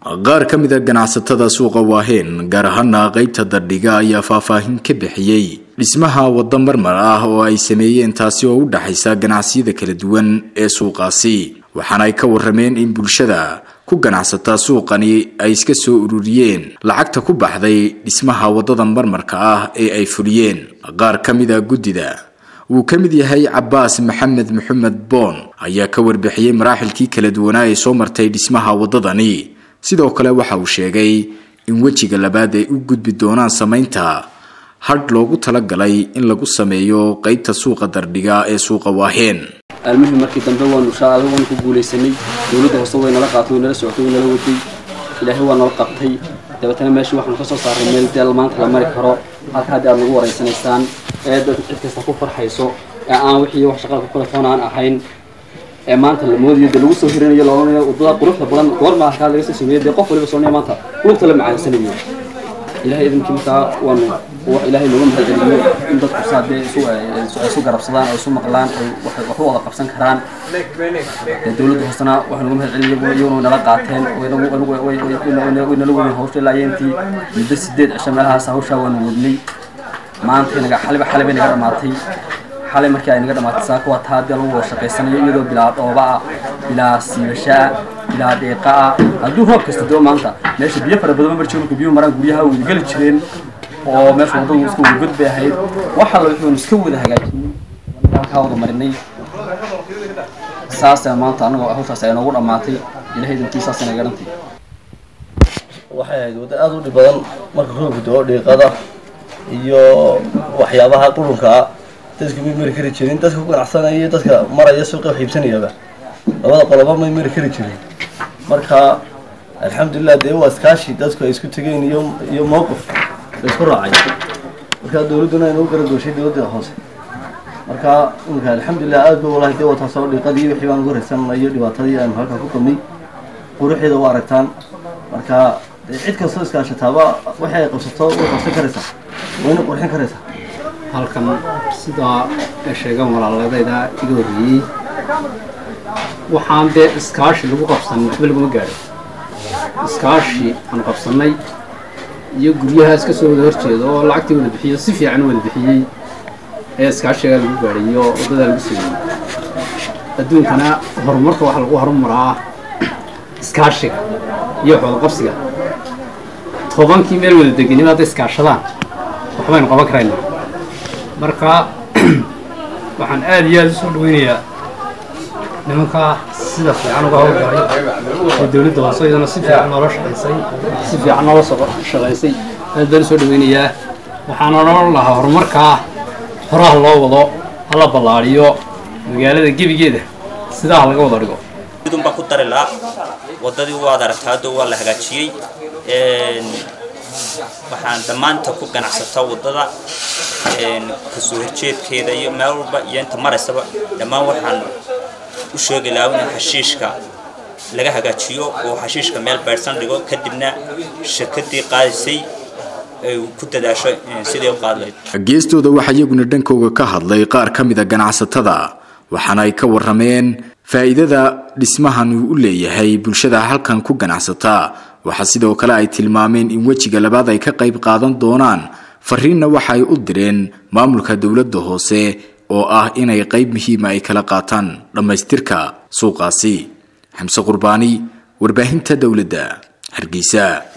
qaar ka mid a ganacsatada suuqa waaheen gaar ahaana qeybta dardhiga ayaa faahfaahin ka bixiyey dhismaha waddo marmar ah oo ay sameeyeen taasi oo u dhaxaysa ganacsiyada kala duwan ee suuqaasi waxaana ay ka warameen in bulshada ku ganacsata suuqani ay iska soo ururiyeen lacagta ku baxday dhismaha waddada marmarka ah ee ay fuliyeen qaar ka mid a guddida wuu ka mid yahay cabaas maxamed maxamed boon ayaa ka warbixiyey maraaxilkii kala duwanaa ee soo martay dhismaha waddadani sidoo kale waxa uu sheegay in wejiga labaad ay u gudbi doonaan samaynta hadh loogu talagalay in lagu sameeyo qeybta suuqa dardhiga ee suuqa waaheen almuhim markii dambe waanu shaada waanu ku guulaysanay dowladda hoose way nala qaatay way nala socotay way nala waday ilaahay waa nala qabtay dabeetana meeshii waxaanu ka soo saaray meel deel maanta la mari karo halka haddii aad nagu waraysanaysaan ee dad cid kasta ku farxayso ee aan wixii wax shaqada ku kala toon aan ahayn ee maanta la moodayo dee lagu soo hirinayo loolanayo waddada quruxda badan goorma halkaa laga soo sameeyey dee qof waliba soonaya maanta lugta la macaansanayo ilahay idinkii markaa waanu ilaahay nooga mahad celiyo in dadku saa dee isu isu garabsadaan oo isu maqlaan oo waxay wax u wada qabsan karaan dee dowladda hoosena waxay nooga mahad celiyo iyaguna nala qaateen way nala wadeen hawsha ilaa intii muddo sideed cisho meelahaas hawshaa waanu wadnay maanta inaga xaliba xalibay naga dhamaatay xalay markii ay naga dhamaatay saaka waa taa dee lagu wada shaqaysanayo iyadoo bilaa dhooba ah bilaa siibasho ah bilaa deeqa ah hadduu roob kasta doo maanta meesha biyo fara badan marjiro marka biyuhu maraan guryaha wada geli jireen oo meesha waddadu iska wada god bay ahayd waxa la wuxuunu iska wada hagaajinay halkaa wada marinay saasa maanta annagoo hawshaas ay noogu dhammaatay ilahay idinkii saasay naga dhantay waxay ahayd waddo aada u dhib badan marka roobka doo dhiiqada iyo waxyaabaha qurunka ah dadku may mari kari jirin dadka ku ganacsanaya iyo dadka maraya suuqa wax iibsanayaba labada qoloba may mari kari jirin marka alxamdulilah dee waa iskaashi dadku ay isku tegeen iyo iyo mowqif la isku raacay marka dowladduna ay nagu garagooshay dowladda hoose marka imika alxamdulilah aad ba walahi dee wataasoo dhiiqadii wixii baan ugu raysanna iyo dhibaatadii aanu halkan ku qabnay quruxeeda u aragtaan marka cid kastoo iskaashataaba waxay ay qabsato way qabsan karaysaa wayna qurxin karaysaa halkan sidaa ay sheegaan walaaladayda iga horreeyey waxaan dee iskaashi lagu qabsanin waxba laguma gaadho iskaashi aan qabsannay iyo guryahaas ka soo wada horjeeda oo lacagtii wada bixiyo si fiican wada bixiyey ee iskaashigaa lagu gaadhay iyo waddadaa lagu sameeyey adduunkana horumarka waxaa lagu horumaraa iskaashiga iyo wax wada qabsiga tobankii meel wada degenima hadday iskaashadaan waxbaynu qaban karaynaa marka waxaan aada iyo aada u soo dhaweynayaa nimankaa sida fiican uga howlgalay oo dowladda hoose iyadana si fiican noola shaqaysay si fiican noola shaqaysay aad baan u soo dhaweynayaa waxaan odhan lahaa horumarkaa horaha loo wado hala ballaadhiyo magaalada gebigeeda sidaa laga wada dhigo idun baan ku dari lahaa waddadii waad aragtaa hadda waa la hagaajiyey waxaan dhammaanta ku ganacsataa waddada kasoo horjeedkeeda iyo meel walba iyo inta maraysaba dhammaan waxaan u sheegi lahaa in xashiishka laga hagaajiyo oo xashiishka meel baydhsan dhigo kadibna shirkadii qaadaysay ay ku dadaasho sidii u qaadlayd geestooda waxaa iyaguna dhankooga ka hadlay qaar ka mid a ganacsatada waxaana ay ka warameen faa'iidada dhismahan uu u leeyahay bulshada halkan ku ganacsata waxaa sidoo kale ay tilmaameen in wejiga labaad ay ka qayb qaadan doonaan fariinna waxa ay u direen maamulka dowladda hoose oo ah inay qayb muhiima ay kala qaataan dhammaystirka suuqaasi xamse qurbaani warbaahinta dowladda hargeysa